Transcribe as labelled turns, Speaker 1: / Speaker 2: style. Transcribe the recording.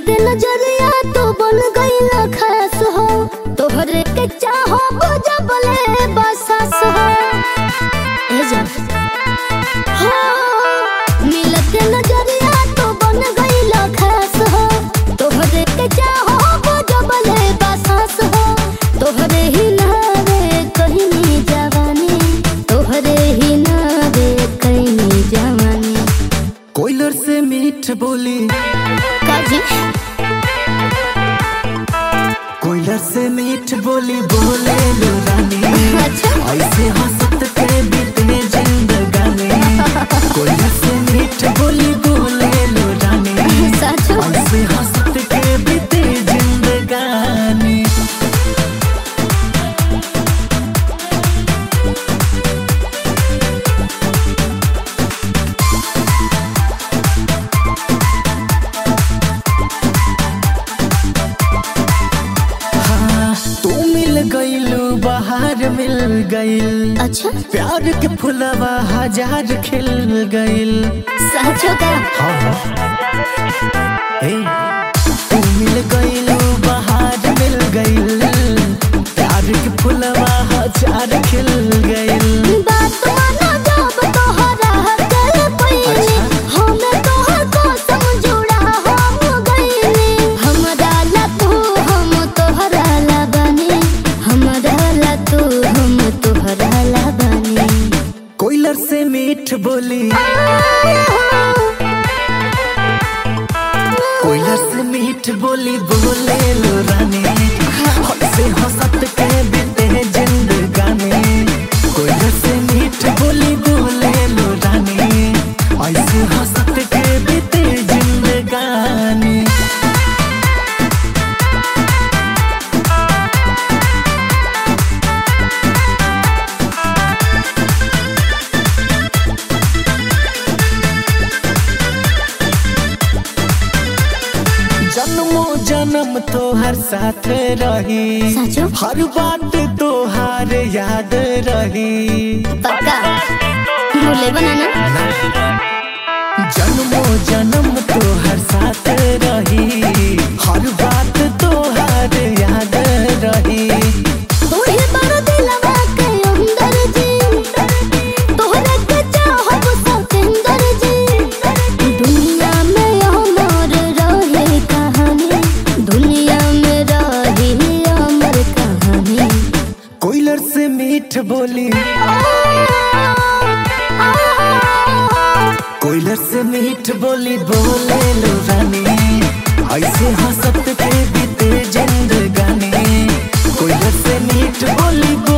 Speaker 1: मिलते नजरिया तो बन गईला खास हो तोहरे के चाहो बुझबले बसास हो ए जा हो मिलते नजरिया तो बन गईला खास हो तोहरे के चाहो बुझबले बसास हो तोहरे ही नावे कहीं जवानी तोहरे ही नावे कहीं जवानी
Speaker 2: कोयलर से मीठ बोली
Speaker 1: काजी
Speaker 2: कोयलर से मीठ बोली बोले लो रानी
Speaker 1: अच्छा
Speaker 2: ऐसे हंसत के बीतने जिंदगानी कोयलर से मीठ बोली बोले लो रानी
Speaker 1: सच
Speaker 2: ऐसे हंसत के बीते जिंदगानी हाँ तू मिल गईलू बाहर मिल गईल
Speaker 1: अच्छा
Speaker 2: प्यार के फुलवा हजार खिल गईल
Speaker 1: सचो का
Speaker 2: ए, तू मिल गईलू बाहर मिल गईल प्यार के फुलवा हजार खिल गईल
Speaker 1: बात मानो जब तोहरा दिल पईली हमें तोहर कसम जुड़ा हम गईली हमरा ला तू हम तोहरा ला बनी हमरा ला तू हम तोहरा ला बनी
Speaker 2: कोयलर से मीठ बोली कोयलर से मीठ बोली बोले लो रानी हद से हंसत के बीते जिंदगानी कोयलर से मीठ बोली बोले लो रानी ऐसे हंसत के बीते जिंदगानी जन्मो जन्म तो हर साथ रही
Speaker 1: सचो
Speaker 2: हर बात तो हर याद रही
Speaker 1: पक्का भूले बनाना
Speaker 2: जन्मो जन्म तो हर साथ रही हर बात तो हर याद रही
Speaker 1: तू ही बड़ दिलवा के अंदर जी तोहरे के चाहब सतेंदर जी दुनिया में अमर रहे कहानी दुनिया में रही अमर कहानी
Speaker 2: कोयलर से मीठ बोली कोयलर से मीठ बोली बोले लो रानी ऐसे हंसत के बीते जिंदगानी कोयलर से मीठ बोली बोले